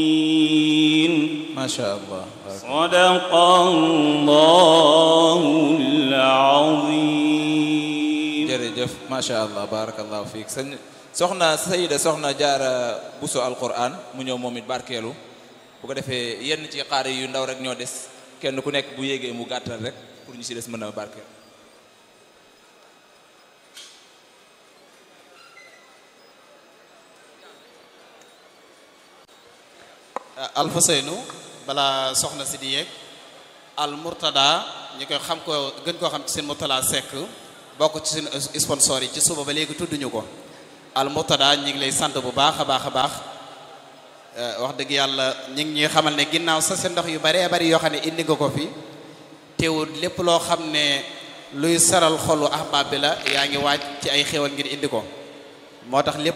macha allah sadaqallahul azim jërëjëf macha allah barakallahu fiik sëñ soxna sayida soxna jaara buso alquran mu ñëw moom it barkeelu bu ko defee yenn ci xaar yu ndaw rek ñoo des kenn ku nekk bu yéegee mu gàttal rek pour ñu si des mën a barkeel alfuseynu balaa soxna si di yeeg al murtada ñi koy xam ko gën koo xam ci seen murtada sekk bokk ci seen sponsor yi ci suba ba léegi tudduñu ko al murtada ñi ngi lay sant bu baax a baax a baax wax dëgg yàlla ñi ngi ñuy xamal ne ginnaaw sa seen ndox yu baree bari yoo xam ne indi nga ko fi teewul lépp loo xam ne luy saral xolu ahbaab bi la yaa ngi waaj ci ay xéwal ngir indi ko moo tax lépp